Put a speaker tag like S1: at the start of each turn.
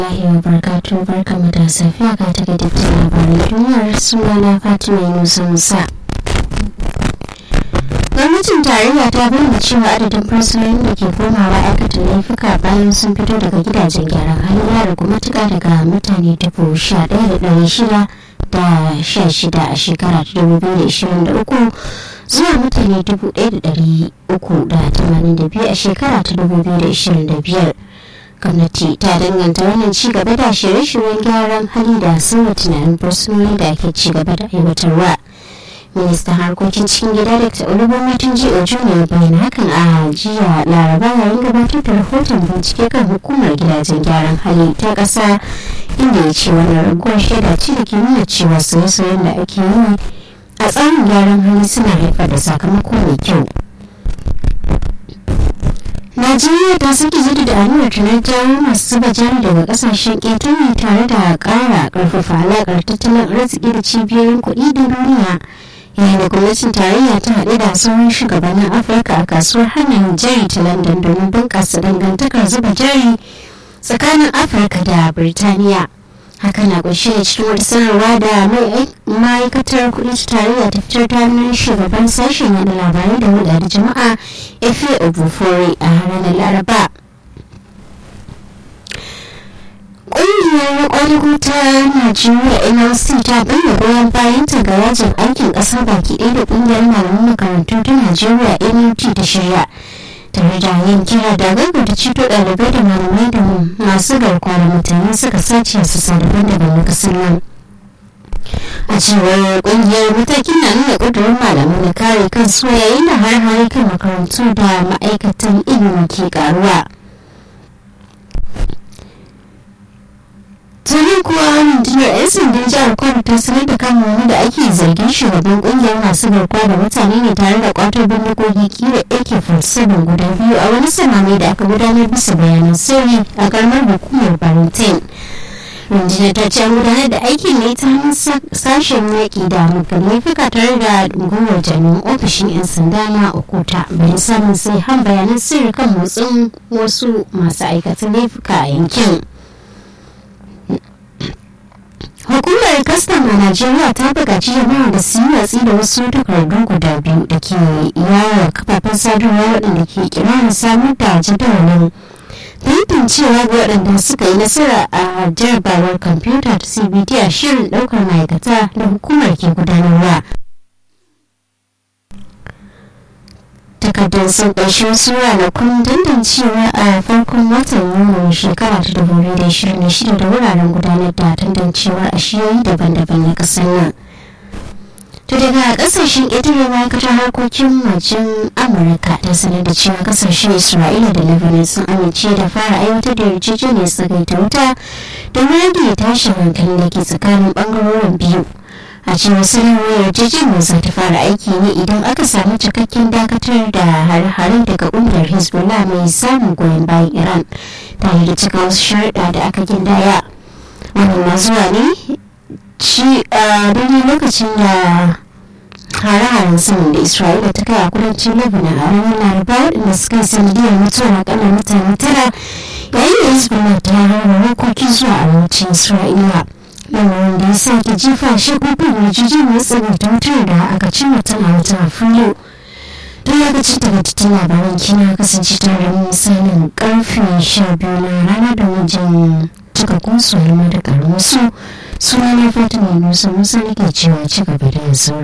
S1: Allahi wa barkatu barka mu da safiya ga ta gidan labarai duniyar sunana Fatima Yunusa Musa. Gwamnatin tarayya ta bayyana cewa adadin fursunonin da ke komawa aikata laifuka bayan sun fito daga gidajen gyaran hali ya ragu matuƙa daga mutane dubu sha ɗaya da ɗari shida da sha shida a shekara ta dubu biyu da ishirin da uku zuwa mutane dubu ɗaya da ɗari uku da tamanin da biyu a shekara ta dubu biyu da ishirin da biyar. gwamnati ta danganta wannan ci gaba da shirye-shiryen gyaran hali da sauya tunanin fursunoni da ake ci gaba da aiwatarwa ministan harkokin cikin gida dr olubunmi tunji ojo ne bayan hakan a jiya laraba yayin gabatar da rahoton bincike kan hukumar gidajen gyaran hali ta ƙasa inda ya ce wannan raguwar shaida ce da ke nuna cewa sauye-sauyen da ake yi a tsarin gyaran hali suna haifar da sakamako mai kyau Najeriya ta sake jaddada aniyar tunar jawo masu zuba jari daga kasashen ƙetare tare da ƙara ƙarfafa alaƙar tattalin arziki da cibiyoyin kuɗi da duniya yayin da gwamnatin tarayya ta haɗe da sauran shugabannin afirka a kasuwar hannun jari ta london domin bunƙasa dangantakar zuba jari tsakanin afirka da birtaniya haka na kunshe da cikin wata sanarwa da ma'aikatar kuɗi ta tarayya ta fitar ta hannun shugaban sashen yada labarai da hulɗa da jama'a efe obufore a ranar laraba ƙungiyar ƙwadago ta najeriya nlc ta bayyana goyon bayanta ga yajin aikin ƙasa baki ɗaya da ƙungiyar malaman makarantu ta najeriya nut ta shirya tare da yin kira da gaggauta ceto ɗalibai da malamai da masu garkuwa da mutane suka sace su sa daban-daban na kasar nan a cewar kungiyar matakin na nuna ƙudurin malamai da kare kansu yayin da har-hari kan makarantu da ma'aikatan ilimi ke karuwa tuni kuwa rundunar 'yan sandan jihar kwano ta sanar da kama wani da ake zargin shugaban kungiyar masu garkuwa da mutane ne tare da kwatar bindigogi kira ak-47 guda biyu a wani samami da aka gudanar bisa bayanan sirri a karamar hukumar barintin rundunar ta ce gudanar da aikin ne ta hannun sashen yaƙi da mugan laifuka tare da gwiwar jami'an ofishin 'yan sanda na okuta bayan samun sai han bayanan sirri kan motsin wasu masu aikata laifuka a yankin hukumar kastam a najeriya ta buƙaci jama'a da su yi watsi da wasu takardu guda biyu da ke yawo kafafen sadarwa waɗanda ke kiranin samar da jadawalin tantancewa ga waɗanda suka yi nasara a jarabawar kwamfuta ta cbt a shirin ɗaukar ma'aikata da hukumar ke gudanarwa takardar sun ƙunshi wasu ranakun tantancewa a farkon watan yuni shekara ta dubu biyu da ishirin da shida da wuraren gudanar da tantancewar a shiyoyi daban-daban na ƙasar nan to daga kasashen ƙetare ma'aikatar harkokin wajen amurka ta sanar da cewa kasashen isra'ila da lebanon sun amince da fara aiwatar da yarjejeniyar tsagaita wuta domin rage tashin hankali da ke tsakanin bangarorin biyu a cewar sanarwar yarjejeniyar za ta fara aiki ne idan aka samu cikakken dakatar da hare-hare daga ƙungiyar hezbollah mai samun goyon bayan iran tare da cika wasu sharuɗa da aka gindaya wannan na zuwa ne ci a daidai lokacin da hare-haren saman da isra'ila ta kai a kudancin lebanon a ranar laraba waɗanda suka yi sanadiyar mutuwar akalla mutane tara yayin da hezbollah ta harba rokoki zuwa arewacin isra'ila lamarin da ya sake jefa shi kofin yarjejeniyar tsagaita wutar da aka ci mutum a watan afrilu don lokacin da batattun labaran kina kasance tare da misalin karfe sha biyu na rana da wajen cikakkun su da karamin su suna na fatima musa musa nake cewa ci gaba da yanzu